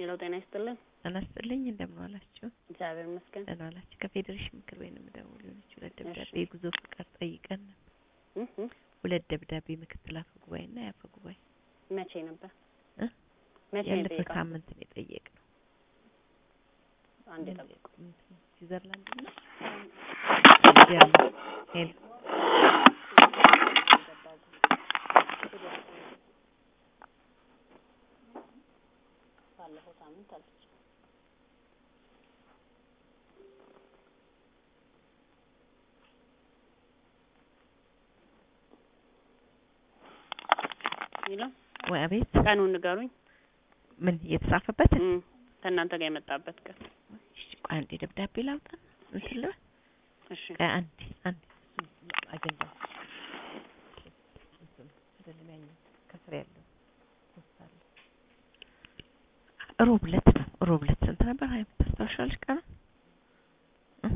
ሄሎ ጤና ይስጥልን። ጤና ይስጥልኝ እንደምን ዋላችሁ? እግዚአብሔር ይመስገን። ደህና ዋላችሁ? ከፌዴሬሽን ምክር ቤት ነው የምደውለው። የሆነች ሁለት ደብዳቤ እሺ። የጉዞ ፍቃድ ጠይቀን ነበር። እህ እህ። ሁለት ደብዳቤ ምክትል አፈ ጉባኤ እና የአፈ ጉባኤ መቼ ነበር? እ? መቼ ነው ያለፈው የጠየቀው? ሳምንት ነው የጠየቅነው። አንድ ጠብቁ። እንትን ስዊዘርላንድ እና ጀርመን ሄሎ ባለፈው ሳምንት አለች። ሄሎ ወይ አቤት ቀኑን ንገሩኝ። ምን የተጻፈበት እም፣ ከእናንተ ጋር የመጣበት ቀን። እሺ ቆይ አንዴ ደብዳቤ ላውጣ እንትን ልበል እሺ ቆይ አንዴ አንዴ አጀንዳ አይደለም ያኛው ከስር ያለው ፖስታ አለ ሮብ ዕለት ነው ሮብ ዕለት ስንት ነበር ሀይ ታስታውሻለሽ ቀኑ እ?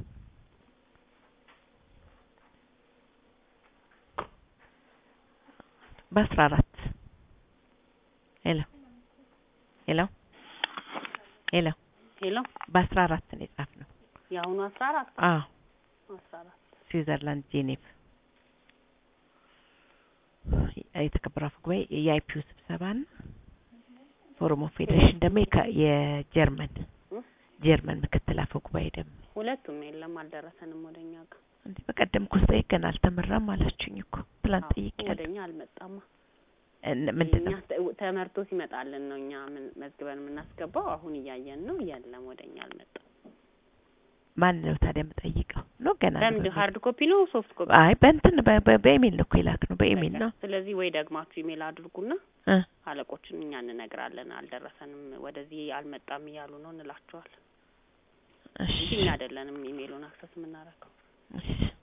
በአስራ አራት ሄሎ ሄሎ ሄሎ ሄሎ በአስራ አራት ነው የጻፍነው የአሁኑ አስራ አራት አዎ አስራ አራት ስዊዘርላንድ ጄኔቭ የተከበረው አፈ ጉባኤ የአይፒዩ ስብሰባና ፎረም ኦፍ ፌዴሬሽን ደግሞ የካ- የጀርመን እ? ጀርመን ምክትል አፈ ጉባኤ ደግሞ ሁለቱም የለም አልደረሰንም ወደኛ ጋር። እንዴ በቀደም እኮ ስጠይቅ ገና አልተመራም አላችሁኝ እኮ ትላንት አዎ፣ ጠይቄያለሁ። ወደኛ አልመጣማ። እነ- ምንድን ነው እኛ ተ- ተመርቶ ሲመጣልን ነው እኛ ምን መዝግበን የምናስገባው። አሁን እያየን ነው። የለም ወደኛ አልመጣም። ማን ነው ታዲያ የምጠይቀው? ነው ገና ነው በምንድን በሚል- ሀርድ ኮፒ ነው ሶፍት ኮፒ? አይ በእንትን በ- በ- በኢሜል ነው እኮ የላክ ነው በኢሜል በቃ። ነው ስለዚህ ወይ ደግማችሁ ኢሜል አድርጉና እ አለቆችን እኛ እንነግራለን። አልደረሰንም፣ ወደዚህ አልመጣም እያሉ ነው እንላቸዋለን እሺ እንጂ እኛ አይደለንም ኢሜሉን አክሰስ የምናደርገው። እሺ